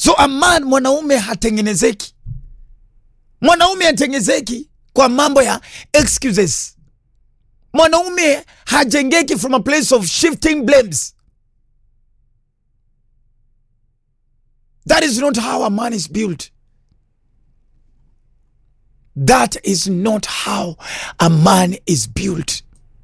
so a man mwanaume hatengenezeki mwanaume hatengenezeki kwa mambo ya excuses mwanaume hajengeki from a place of shifting blames that is not how a man is built that is not how a man is built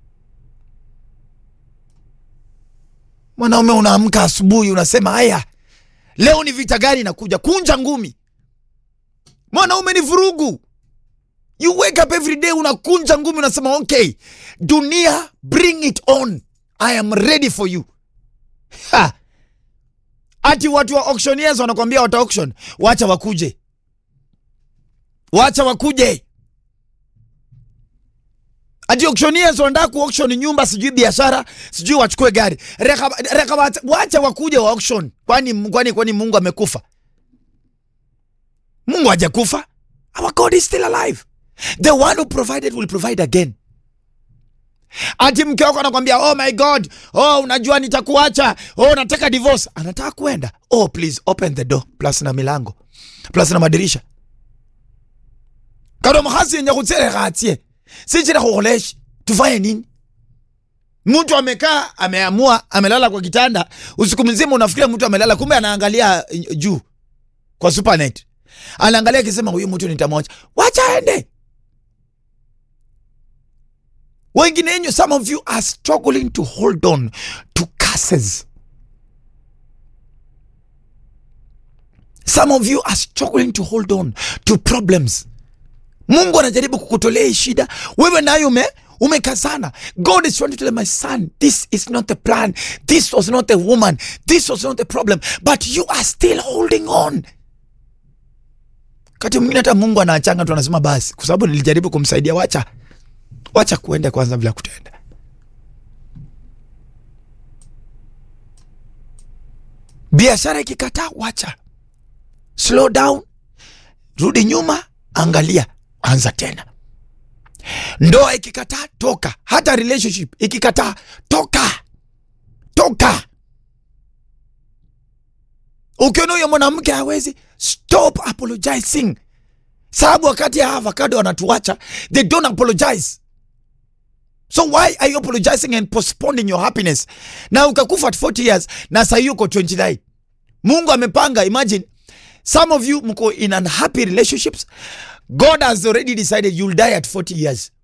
mwanaume unaamka asubuhi unasema haya leo ni vita gani inakuja kunja ngumi mwanaume ni vurugu you wake up every day unakunja ngumi unasema okay dunia bring it on i am ready for you ha. ati watu wa auctioneers wanakwambia wata auction wacha wakuje wacha wakuje ati auctioneers wanataka ku auction nyumba sijui biashara sijui wachukue gari reka, reka wacha, wacha wakuje wa auction kwani kwani kwani mungu amekufa mungu hajakufa our god is still alive the one who provided will provide again ati mke wako anakwambia oh my god oh unajua nitakuacha oh nataka divorce anataka kuenda oh please open the door plus na milango plus na madirisha kado mkhasi yenye kutsereka atie sichira kukholeshi tufanye nini mtu amekaa ameamua amelala kwa kitanda usiku mzima unafikiria mtu amelala kumbe anaangalia eh, juu kwa supernet anaangalia akisema huyu mtu nitamwacha wacha aende wengine wenyu some of you are struggling to hold on to curses some of you are struggling to hold on to problems mungu anajaribu kukutolea hii shida wewe nayo ume umekazana god is trying to tell my son this is not the plan this was not the woman this was not the problem but you are still holding on kati mwingine hata mungu anaachanga tu anasema basi kwa sababu nilijaribu kumsaidia wacha wacha kuenda kwanza bila kutenda biashara ikikataa wacha slow down rudi nyuma angalia anza tena ndoa ikikataa toka hata relationship ikikataa toka toka ukiona huyo mwanamke hawezi stop apologizing sababu wakati ya avocado wanatuacha they don't apologize so why are you apologizing and postponing your happiness na ukakufa at 40 years na sahii uko 29 mungu amepanga imagine some of you mko in unhappy relationships god has already decided you'll die at 40 years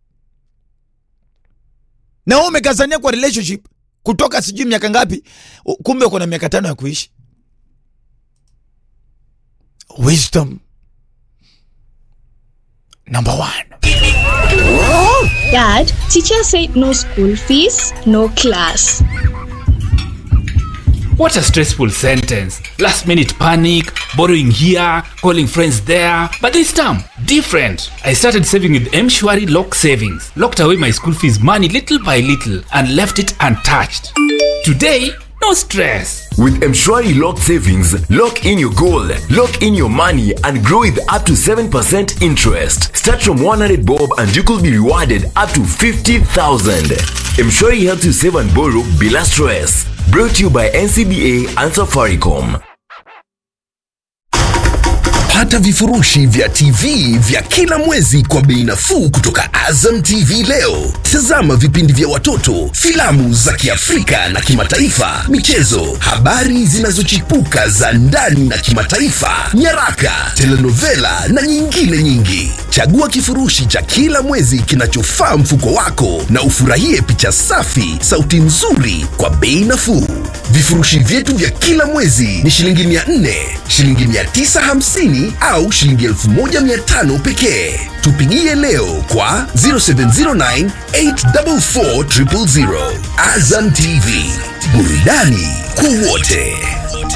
na wewe umekazania kwa relationship kutoka sijui miaka ngapi u- kumbe uko na miaka tano ya kuishi wisdom number one Dad, teacher said no school fees, no class. What a stressful sentence. Last minute panic, borrowing here, calling friends there. But this time, different. I started saving with Mshwari Lock Savings. Locked away my school fees money little by little and left it untouched. Today, no stress. With Mshwari Lock Savings, lock in your goal, lock in your money, and grow with up to 7% interest. Start from 100 bob and you could be rewarded up to 50,000. Mshwari helps you save and borrow bila stress. Brought to you by NCBA and Safaricom. Pata vifurushi vya TV vya kila mwezi kwa bei nafuu kutoka Azam TV leo. Tazama vipindi vya watoto, filamu za Kiafrika na kimataifa, michezo, habari zinazochipuka za ndani na kimataifa, nyaraka, telenovela na nyingine nyingi. Chagua kifurushi cha kila mwezi kinachofaa mfuko wako na ufurahie picha safi, sauti nzuri kwa bei nafuu. Vifurushi vyetu vya kila mwezi ni shilingi 400, shilingi 950 au shilingi 1500 pekee. Tupigie leo kwa 0709 844 000. Azam TV, burudani kwa wote.